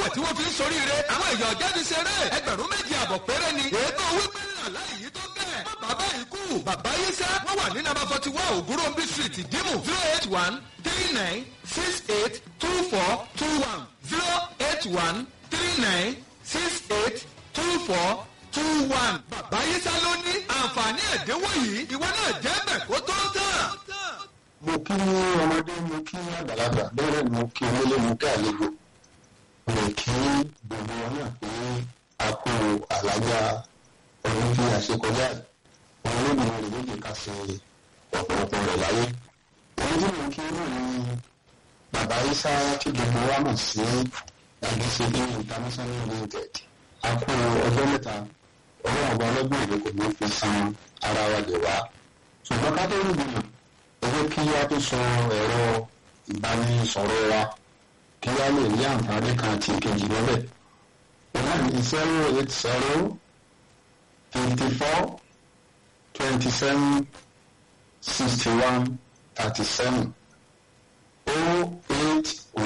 tí wọ́n fi ń soríire àwọn èèyàn jáde ṣeré ẹgbẹ̀rún méjì àbọ̀ péré ni ètò wípé aláìyí tó bẹ́ẹ̀ bàbá ikú bàbá yíṣẹ́ wọ́n wà ní nàbà forty one ògúnròmbí street ìdímù zero eight one three nine six eight two four two one zero eight one three nine six eight two four two one. bàbá yíṣẹ́ ló ní àǹfààní ẹ̀dínwó yìí ìwọ náà jẹ́ bẹ̀ kó tó tán. mo kí ọmọdé mo kí àgbàlagbà bẹ́ẹ̀ ni mo kí onílé mo kí àlejò mo lè kí gbogbo wọn náà pé a kó àlájá ọdún tí a ṣe kọjá yìí wọn ló dùn rẹ̀ lóde ká ṣe ọ̀pọ̀lọpọ̀ rẹ̀ láyé èyí tí mo kí náà ni bàbá isa tí gbogbo wa mọ̀ sí àgbẹ̀sẹ̀dé international limited a kó ọjọ́ mẹ́ta ọlọ́run ọba ọlọ́gbọ̀n ìlú kò ní fi san ara wa lè wá ṣùgbọ́n ká tó ń gbìyànjú ẹ jẹ́ kí a tó sọ ẹ̀rọ ìbánisọ̀rọ̀ wa kí a lè ní àǹfààní kan àti ìkejì lọ́bẹ̀. Ìlànà ní zero eight zero fifty four twenty seven sixty one thirty seven o eight o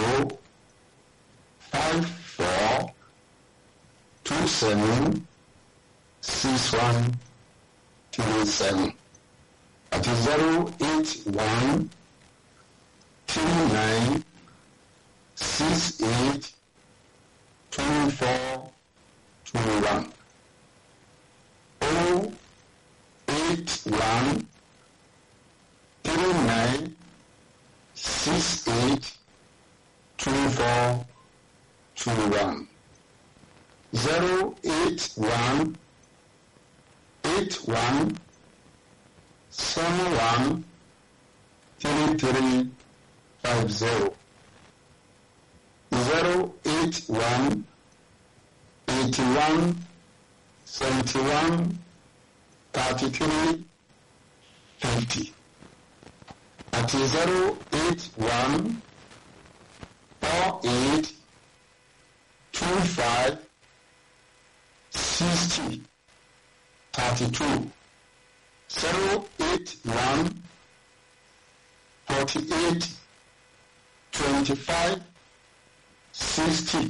five four two seven six one three seven àti zero eight one three nine six eight two four two one oh eight one three nine six eight two four two one zero eight one eight one seven one three three five zero zero eight one eighty one seventy one thirty three fifty àti zero eight one four eight two five sixty thirty two zero eight one forty eight twenty five sixty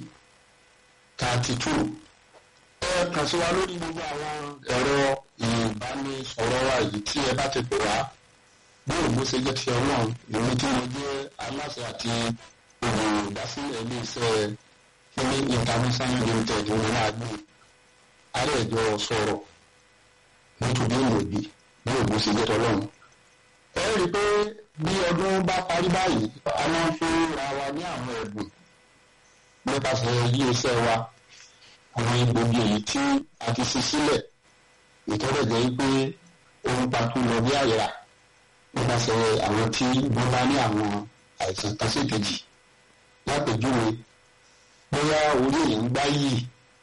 thirty two. ẹ kàn sí wa lórí gbogbo àwọn ẹ̀rọ ìbánisọ̀rọ̀ wa yìí tí ẹ bá ti pè wá bí ògbó ṣe jẹ́ ti ọlọ́run èmi tí mo jẹ́ aláṣẹ àti olùdásílẹ̀ iléeṣẹ́ kíní international limited wọn náà gbé alẹ́ ìjọ sọ̀rọ̀ nítorí ìmọ̀bí bí ògbó ṣe jẹ́ tọ́lọ́run. ẹ rí i pé bí ọdún bá parí báyìí a máa ń fún ra wa ní àwọn ẹ̀bùn nípasẹ̀ iléeṣẹ́ wa àwọn egbògi èyí tí a ti ṣe sílẹ̀ ìtọ́rẹ̀ jẹ́ pé ohun pàtó lọ bí àyà nípasẹ̀ àwọn tí wọ́n bá ní àwọn àìsàn kan sí kejì lápèjúwe bóyá orí èyí ń gbá yìí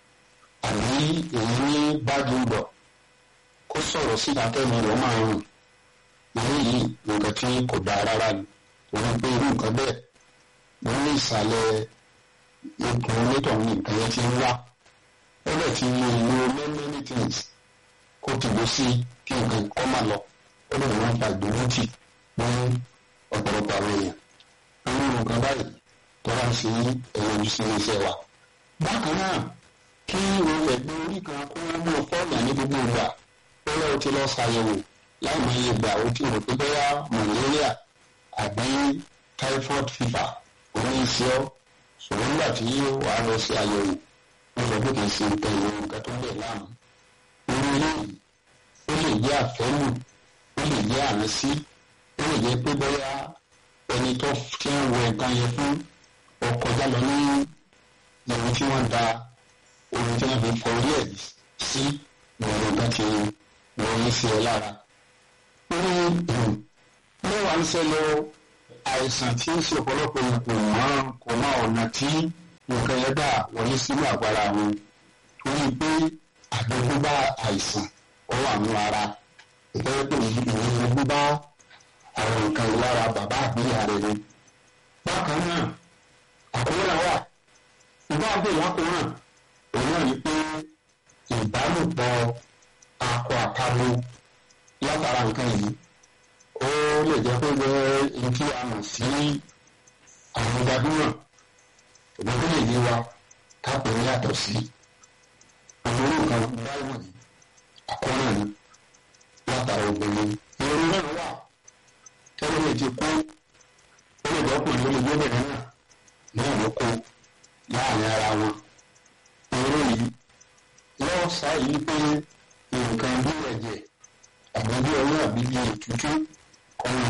àbí èyí ní báàgì ń bọ̀ kó sọ̀rọ̀ síta kẹ́mi rẹ̀ máa rùn eléyìí nǹkan tí kò dáa rárá ni òun pé irú nǹkan bẹ́ẹ̀ wọ́n ní ìsàlẹ̀ ikùn onítọ̀ ní nǹkan yẹn ti ń wá ó lè ti lo ìlú many many things kó ti bó sí kí nǹkan kọ́ máa lọ ó lè wọ́n fa ìdúrótì ní ọ̀pọ̀lọpọ̀ àwọn èèyàn irú nǹkan báyìí tó bá ń ṣe ẹ̀yọ ojú sí iléeṣẹ́ wa. bákan náà kí o ẹ̀gbẹ́ orí kan kó wọ́n mú fọ́ọ̀nù ní gbogbo ìgbà ó lọ́wọ́ ti lọ ṣàyẹ̀wò láì mọ iye ìgbà ó ti rò pé bóyá malaria àbí typhoid fever òun ń ṣe ọ́ ṣùgbọ́n nígbà tí wàá lọ sí àyẹ̀wò wọ́n sọ pé kì í ṣe nǹkan ìwé nǹkan tó ń bẹ̀ láàmú. irú eléyìí ó lè jẹ́ àfẹ́lù ó lè jẹ́ àránsí ó lè jẹ́ pé bóyá ẹni tó ti ń wọ nǹkan yẹn fún ọkọjá lọ ní ìlú tí wọ́n da omi tí wọ́n fi fọ orí ẹ̀ sí ìwọ̀n nǹkan ti wọlé sí ẹ lára. ó ní mẹ́wàá ń ṣẹlẹ̀ àìsàn tí ń ṣe ọ̀pọ̀lọpọ̀ kò mọ́ kò mọ ọ̀nà tí nǹkan yẹn dà wọlé sínú àgbára wọn torí pé àdógúnbá àìsàn ó wà ní ara ìtọ́jú pé ìyẹn bá àwọn nǹkan ìlara bàbá àbíyá rẹ̀ ni. bákan náà àkóràn wà ìbá àgbè lákòóràn òun náà ni pé ìbálòpọ̀ akọ àtàbò látara nǹkan yìí ó lè jẹ́ pé bẹ́ẹ̀ ní kí a mọ̀ sí àwọn gbajúmọ̀ òun tó lè yé wa kápẹ́ yàtọ̀ sí olórí nǹkan báyìí ní àkọ́nà ni látara obìnrin ìròyìn náà wà tẹ́lẹ̀ lè ti kú ó lè dọ́kùnrin ó lè gbẹ́bẹ̀rẹ̀ náà náà ló kó láàrin ara wọn ìròyìn lọ́wọ́ sáyé pé nǹkan bí ẹ̀jẹ̀ àbí bí ọwọ́ àbí bí ètútú ọ̀run